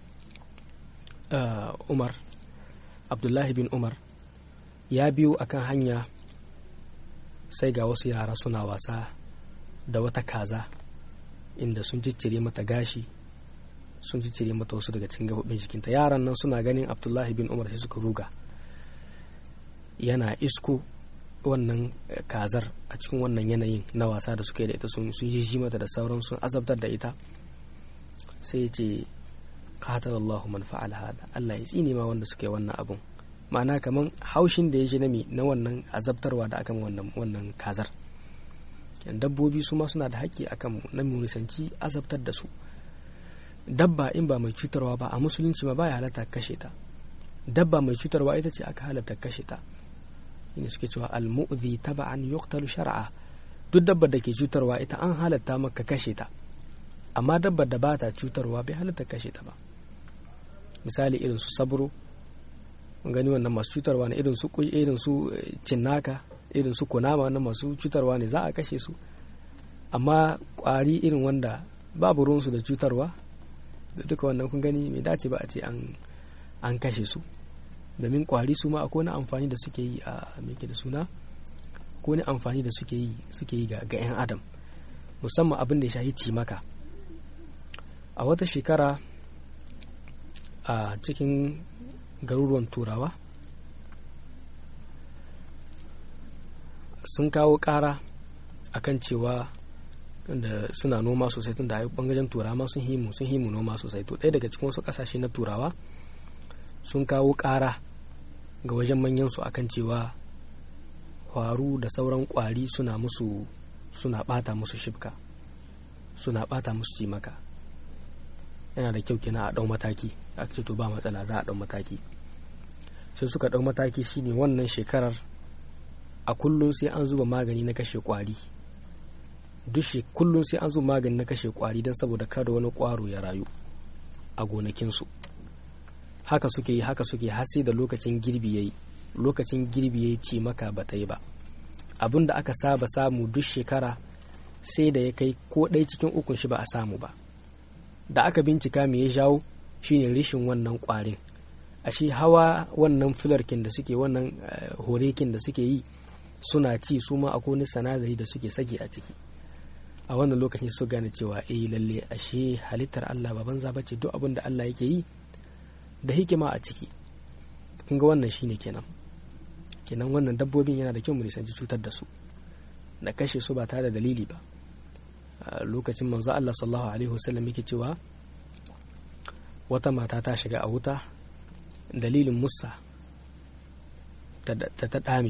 Speaker 1: umar abdullahi bin umar ya biyo akan hanya sai ga wasu yara suna wasa da wata kaza inda sun ciccire mata gashi sun ciccire mata wasu daga cikin gabobin jikinta yaran nan suna ganin abdullahi bin umar sai suka ruga yana isko wannan kazar a cikin wannan yanayin na wasa da suka yi da ita sun yi mata da sauran sun azabtar da ita sai ya ce qatalallahu man fa'al hada Allah ya tsine ma wanda suka yi wannan abun ma'ana kaman haushin da ya ji nami na wannan azabtarwa da akan wannan wannan kazar dabbobi su ma suna da haƙƙi akan mu na nisanci azabtar da su dabba in ba mai cutarwa ba a musulunci ma baya halatta kashe ta dabba mai cutarwa ita ce aka halatta kashe ta ne suke cewa al-mu'dhi taba'an yuqtalu shar'a duk dabbar da ke cutarwa ita an halatta maka kashe ta amma dabbar da ba ta cutarwa bai halatta kashe ta ba misali irin su sabro gani wannan masu cutarwa ne irin su kuyi irin su cinnaka irin su kunama wannan masu cutarwa ne za a kashe su amma kwari irin wanda babu ruwansu da cutarwa da duka wannan kun gani mai dace ba a ce an kashe su domin kwari su ma akwai wani amfani da suke yi a meke da suna ko wani amfani da suke yi suke yi ga 'yan adam musamman abin da ya shahi cimaka a wata shekara a cikin garuruwan turawa sun kawo ƙara akan cewa da suna noma sosai tun da bangaren turawa sun himu sun himu noma sosai to ɗaya daga cikin wasu ƙasashe na turawa sun kawo ƙara ga wajen manyan su akan cewa kwaru da sauran kwari suna musu suna bata musu shibka suna bata musu cimaka yana da kyau kina a ɗau mataki a ce to ba matsala za a ɗau mataki sai suka ɗau mataki shine wannan shekarar a kullum sai an zuba magani na kashe kwari duk kullum sai an zuba magani na kashe kwari don saboda kada wani kwaro ya rayu a gonakinsu haka suke yi haka suke har sai da lokacin girbi yayi lokacin girbi yayi ci maka ba ta yi ba abin da aka saba samu duk shekara sai da ya kai ko ɗaya cikin ukun shi ba a samu ba da aka bincika me ya jawo shine rishin wannan kwarin ashe hawa wannan filarkin da suke wannan horekin da suke yi suna ci su ma akwai wani sanadari da suke sage a ciki a wannan lokacin su gane cewa eh lalle ashe halittar Allah ba banza bace duk abin da Allah yake yi da hikima a ciki kun ga wannan shine kenan kenan wannan dabbobin yana da kyau mu nisanci cutar da su da kashe su ba tare da dalili ba lokacin manzo Allah sallallahu alaihi wasallam yake cewa wata mata ta shiga a wuta dalilin musa ta ta dame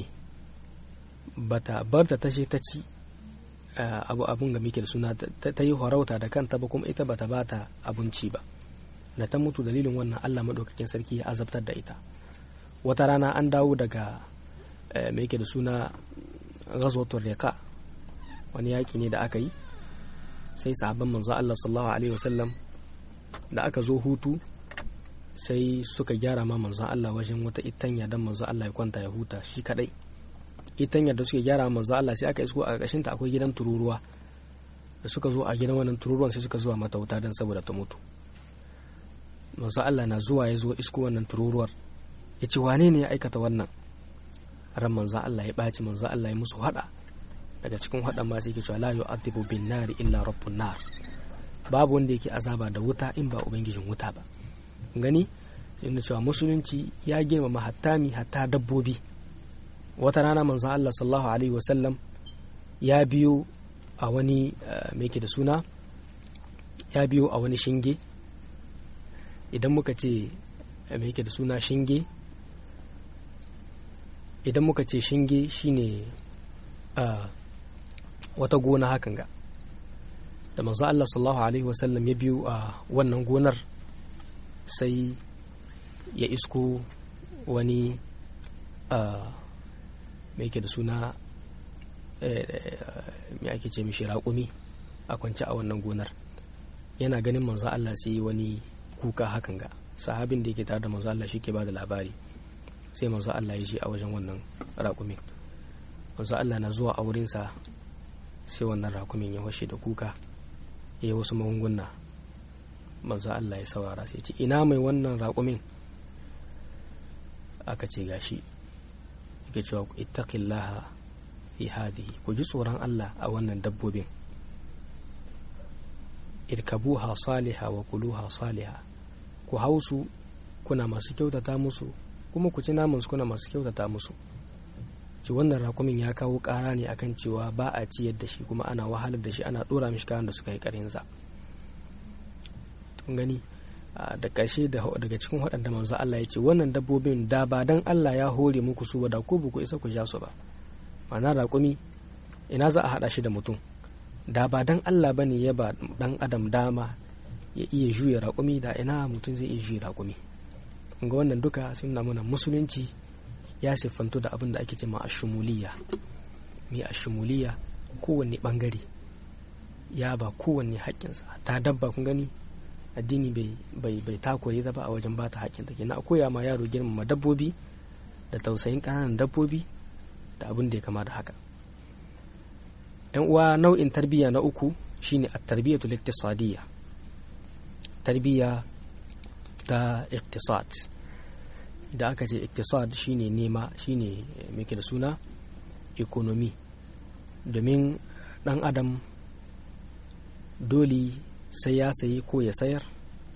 Speaker 1: bata bar ta tashe ta ci abu abun ga muke da suna ta yi horauta da kanta ba kuma ita bata bata abinci ba da ta mutu dalilin wannan Allah maɗaukakin sarki ya azabtar da ita wata rana an dawo daga mai yake da suna ghazwatul riqa wani yaƙi ne da aka yi sai sahabban manzo Allah sallallahu alaihi wasallam da aka zo hutu sai suka gyara ma manzo Allah wajen wata itanya dan manzo Allah ya kwanta ya huta shi kadai itanya da suke gyara manzo Allah sai aka isko a ƙarƙashin ta akwai gidan tururuwa da suka zo a gidan wannan tururuwan sai suka zuwa mata wuta dan saboda ta mutu manzo Allah na zuwa ya zo isko wannan tururuwar ya ce wane ne ya aikata wannan ran manzo Allah ya ɓaci manzo Allah ya musu hada daga cikin hadan ma sai ke cewa la yu'adhibu bin nari illa rabbun nar babu wanda yake azaba da wuta in ba ubangijin wuta ba gani inda cewa musulunci ya girmama hattami hatta dabbobi wata rana manzo Allah sallallahu alaihi wasallam ya biyo a wani mai ke da suna ya biyo a wani shinge idan muka ce mai yake da suna shinge idan muka ce shinge shine wata gona hakan ga da manzo Allah sallallahu alaihi wasallam ya biyu a wannan gonar sai ya isko wani mai yake da suna mai ake ce mishi raƙumi a kwance a wannan gonar yana ganin manzo Allah sai wani kuka hakan ga sahabin da yake tare da manzo Allah ke ba da labari sai manzo Allah ya je a wajen wannan raƙumin manzo Allah na zuwa a wurinsa sai wannan raƙumin ya washe da kuka ya yi wasu magunguna manzo Allah ya saurara sai ce ina mai wannan raƙumin aka ce gashi yake cewa ittaqillaha fi hadihi ku ji tsoron Allah a wannan dabbobin irkabuha saliha wa kuluha saliha ku hausu kuna masu kyautata musu kuma ku ci namansu kuna masu kyautata musu ci wannan rakumin ya kawo ƙara ne akan cewa ba a ciyar da shi kuma ana wahalar da shi ana ɗora mishi kayan da suka yi ƙarinsa tun gani da ƙarshe daga cikin waɗanda manzo Allah ya ce wannan dabbobin da ba dan Allah ya hore muku su ba da ku ba ku isa ku ja su ba ma'ana raƙumi ina za a haɗa shi da mutum da ba dan Allah ba ne ya ba dan adam dama ya iya juya raƙumi da ina mutum zai iya juya raƙumi ga wannan duka sun na mana musulunci ya siffantu da abin da ake ce ma ashumuliya mai ashumuliya kowanne bangare ya ba kowanne haƙƙinsa ta dabba kun gani addini bai bai takure ta ba a wajen bata haƙƙinta kenan a koya ma yaro girmama dabbobi da tausayin ƙananan dabbobi da abin da ya kama da haka yan uwa nau'in tarbiyya na uku shine at-tarbiyatul iktisadiyya tarbiyya ta iktisad da aka ce iktisad shine nema shine muke da suna economy domin dan adam dole sai ya sayi ko ya sayar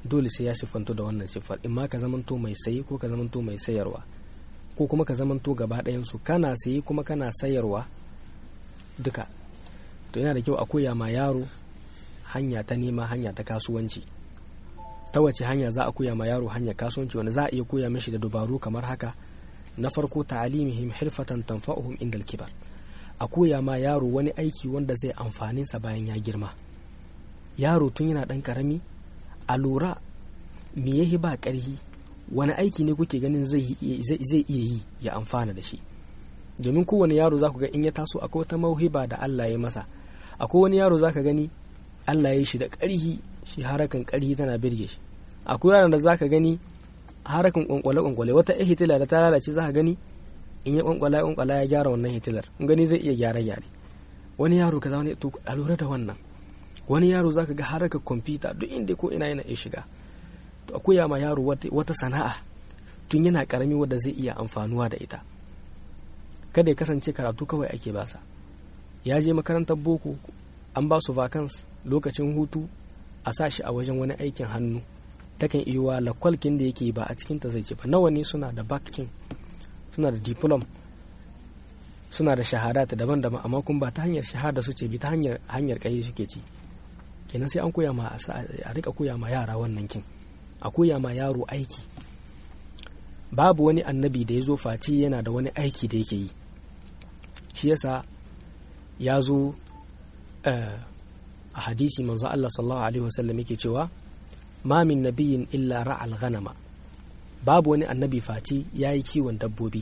Speaker 1: dole sai ya siffanto da wannan siffar in ma ka zamanto mai sayi ko ka zamanto mai sayarwa ko kuma ka zamanto gaba ɗayansu kana sayi kuma kana sayarwa duka to yana da kyau a koya ma yaro hanya ta nema hanya ta kasuwanci ta wace hanya za a koya ma yaro hanya kasuwanci wanda za a iya koya mashi da dubaru kamar haka na farko ta'alimihim hirfatan tanfa'uhum indal kibar a koya ma yaro wani aiki wanda zai amfanin sa bayan ya girma yaro tun yana dan karami a lura me yahi ba karhi wani aiki ne kuke ganin zai iya yi ya amfana da shi domin kowane yaro za ku ga in ya taso akwai wata mauhiba da Allah ya masa akwai wani yaro za ka gani Allah ya yi shi da ƙarhi shi harakan ƙarhi tana birge shi akwai yaron da za ka gani harakan kwankwale kwankwale wata ya hitila da ta lalace za ka gani in ya kwankwala kwankwala ya gyara wannan hitilar in gani zai iya gyara gyare wani yaro kaza wani to a lura da wannan wani yaro za ka ga harakan kwamfuta duk inda ko ina yana iya shiga to akwai ma yaro wata sana'a tun yana karami wadda zai iya amfanuwa da ita kada ya kasance karatu kawai ake basa ya je makarantar boko an ba su vacance lokacin hutu a sa shi a wajen wani aikin hannu takan iya lakwalkin da yake ba a cikin ta zai ce ba nawa ne suna da bakin suna da diplom suna da shahada ta daban-daban amma kuma ba ta hanyar shahada su ce bi ta hanyar hanyar kai suke ci kenan sai an koya ma a rika koya ma yara wannan kin a koya ma yaro aiki babu wani annabi da ya zo face yana da wani aiki da yake yi shi yasa ya zo a hadisi manzo Allah sallallahu alaihi wasallam yake cewa ma min nabiyin illa ra'al ghanama babu wani annabi face yayi kiwon dabbobi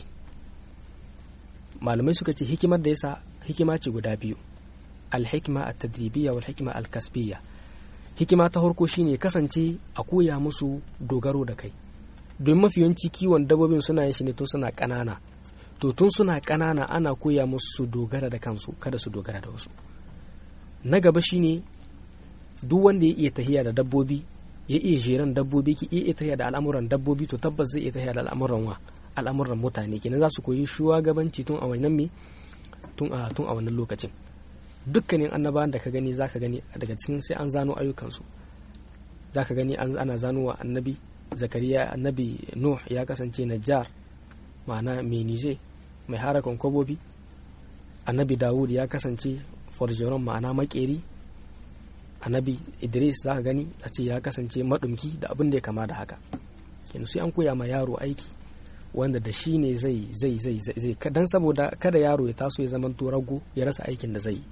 Speaker 1: malamai suka ce hikimar da yasa hikima ce guda biyu al-hikma at-tadribiyya wal hikma al-kasbiyya hikima ta farko shine kasance a koya musu dogaro da kai don mafi yawanci kiwon dabbobin suna yin shi ne tun suna ƙanana to tun suna ƙanana ana koya musu su dogara da kansu kada su dogara da wasu na gaba shine duk wanda ya iya tahiya da dabbobi ya iya jeran dabbobi ki iya tahiya da al'amuran dabbobi to tabbas zai iya tahiya da al'amuran wa al'amuran mutane kenan za su koyi shugabanci tun a wannan me tun a tun a wannan lokacin dukkanin annabawan da ka gani zaka gani daga cikin sai an zano ayyukansu zaka gani ana zanowa annabi zakariya annabi nuh ya kasance najjar ma'ana mai nije mai harakan kwabobi annabi dawud ya kasance forjeron ma'ana makeri annabi idris za ka gani a ce ya kasance maɗumki da abin da ya kama da haka kenan sai an koya ma yaro aiki wanda da shi ne zai zai zai zai dan saboda kada yaro ya taso ya zama rago ya rasa aikin da zai yi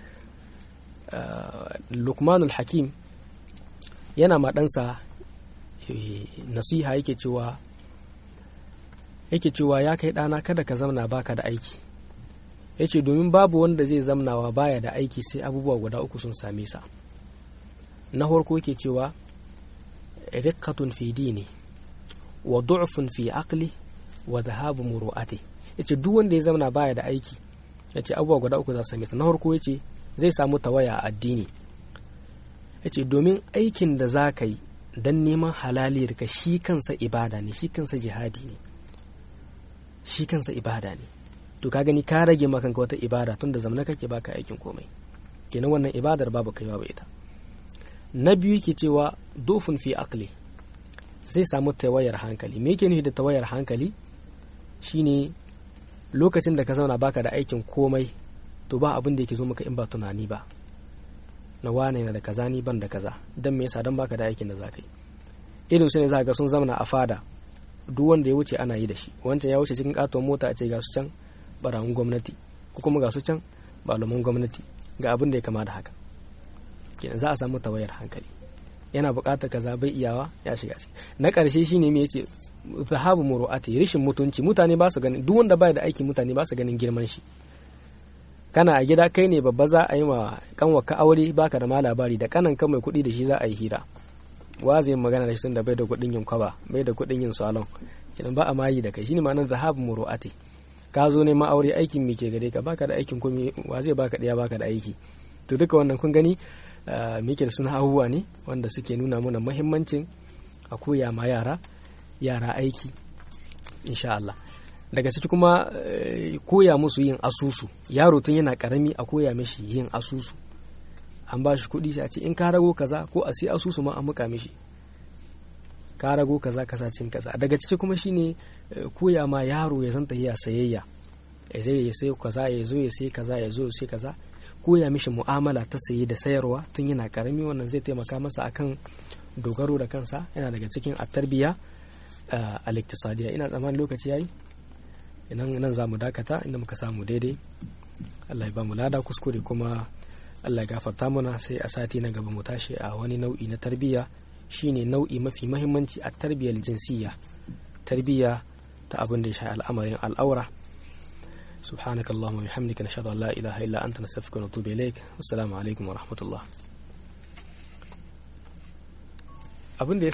Speaker 1: lukmanul hakim yana ma ɗansa nasiha yake cewa yake cewa ya kai ɗana kada ka zamna baka da aiki ya ce domin babu wanda zai zamnawa baya da aiki sai abubuwa guda uku sun same sa na farko yake cewa riqqatun fi dini wa du'fun fi aqli wa dhahabu muru'ati yace duk wanda ya zamna baya da aiki yace abubuwa guda uku za su same sa na farko yace zai samu tawaya a addini yace domin aikin da za ka yi don neman halaliyar ka shi kansa ibada ne shi kansa jihadi ne shi kansa ibada ne to ka gani ka rage makanka wata ibada tun da zamana kake baka aikin komai kenan wannan ibadar babu kaiwa ba ita na biyu ke cewa dofin fi akli zai samu tawayar hankali me yake nufi da tawayar hankali shine lokacin da ka zauna baka da aikin komai to ba abin da yake zo maka in ba tunani ba na wane na da kaza ni ban da kaza dan me yasa dan baka da aikin da zaka yi irin su ne za ga sun zamana a fada duk wanda ya wuce ana yi da shi wancan ya wuce cikin katon mota a ce ga su can barayin gwamnati ko kuma ga su can malaman gwamnati ga abin da ya kama da haka kenan za a samu tawayar hankali yana buƙatar kaza bai iyawa ya shiga ciki na ƙarshe shine me yace zahabu muru'ati rishin mutunci mutane ba su ganin duk wanda bai da aiki mutane ba su ganin girman shi kana a gida kai ne babba za a yi ma kanwa ka aure baka da ma labari da kanan ka mai kuɗi da shi za a yi hira wa zai magana da shi tun da bai da kuɗin yin kwaba bai da kuɗin yin salon kenan ba a mayi da kai shine ma'anar zahabu muru'ati ka zo neman aure aikin me ke gare ka baka da aikin komai wa zai baka ɗaya baka da aiki to duka wannan kun gani muke da suna abubuwa ne wanda suke nuna mana muhimmancin a koya ma yara yara aiki insha Allah daga ciki kuma koya musu yin asusu yaro tun yana karami a koya mishi yin asusu an ba shi kuɗi sai a ce in ka rago kaza ko a sai asusu ma an muka mishi ka rago kaza kasa cin kaza daga ciki kuma shine koya ma yaro ya san tahiya sayayya ya zai ya sai kaza ya zo ya sai kaza ya zo ya sai kaza koya mishi mu'amala ta saye da sayarwa tun yana karami wannan zai taimaka masa akan dogaro da kansa yana daga cikin at-tarbiya al-iktisadiyya ina tsammanin lokaci yayi idan nan za mu dakata inda muka samu daidai Allah ya ba mu lada kuskure kuma Allah ya gafarta mana sai a sati na gaba mu tashi a wani nau'i na tarbiyya shine nau'i mafi mahimmanci a tarbiyyar jinsiyya tarbiyya ta abin da ya shafi al'amarin al'aura سبحانك اللهم وبحمدك نشهد ان لا اله الا انت نستغفرك ونتوب اليك والسلام عليكم ورحمه الله abin da